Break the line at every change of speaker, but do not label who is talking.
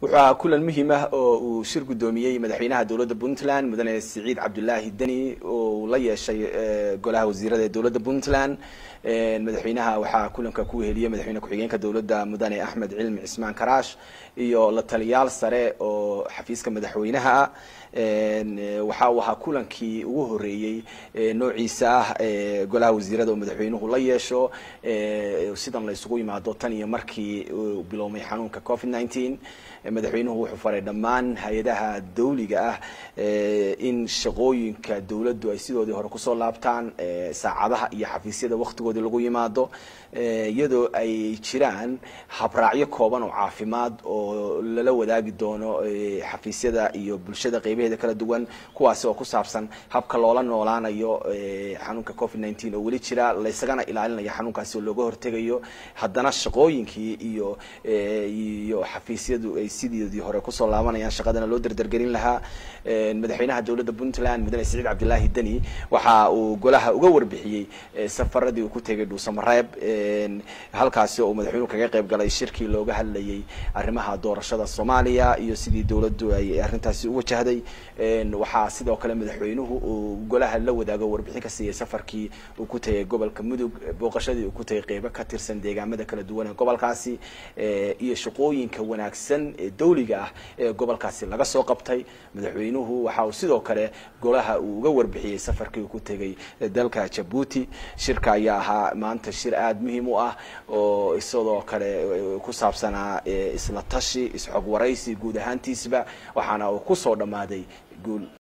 wuxuu ahaa kulan muhiim ah oo uu shir guddoomiyey madaxweynaha dowladda puntland mudane siciid cabdulaahi deni oo uu la yeeshay golaha wasiirada ee dowladda puntland madaxweynaha waxaa kulanka ku weheliyey madaxweyne ku-xigeenka dowladda mudane axmed cilmi cismaan karaash iyo la taliyaal sare oo xafiiska madaxweynaha ah waxa uu ahaa kulankii ugu horeeyey noociisa ah golaha wasiirada oo madaxweynuhu la yeesho sidan la isugu yimaado tan iyo markii uu bilowmay xanuunka covid nineteen madaxweynuhu wuxuu faray dhammaan hay-adaha dawliga ah in shaqooyinka dowladdu ay sidoodii hore kusoo laabtaan saacadaha iyo xafiisyada waktigoodii lagu yimaado iyadoo ay jiraan habraacyo kooban oo caafimaad oo lala wadaagi doono xafiisyada iyo bulshada qeybaheeda kala duwan kuwaasi oo ku saabsan habka loola noolaanayo xanuunka covid nineteen oo weli jira laysagana ilaalinayo xanuunkaasi oo looga hortegayo haddana shaqooyinkii iyo iyo xafiisyadu ay sidoodii hore kusoo laabanayaan shaqadana loo derdergelin lahaa madaxweynaha dowladda puntland mudane siciid cabdilaahi deni waxa uu golaha uga warbixiyey safaradii uu ku tegay dhuusamareeb halkaasi oo uu madaxweynuhu kaga qayb galay shirkii looga hadlayay arrimaha doorashada soomaaliya iyo sidii dowladdu ay arrintaasi u wajahday waxaa sidoo kale madaxweynuhu uu golaha la wadaago warbixin ka siiyey safarkii uu ku tegay gobolka mudug booqashadii uu ku tegay qeybo ka tirsan deegaamada kala duwan ee gobolkaasi iyo shaqooyinka wanaagsan ee dawliga ah ee gobolkaasi laga soo qabtay madaxweynuhu waxa uu sidoo kale golaha uu uga warbixiyey safarkii uu ku tegay dalka jabuuti shirka ayaa ahaa maanta shir aada muhiim u ah oo isidoo kale ku saabsanaa isla tashi isxog waraysi guud ahaantiisba waxaana uu kusoo dhammaaday guul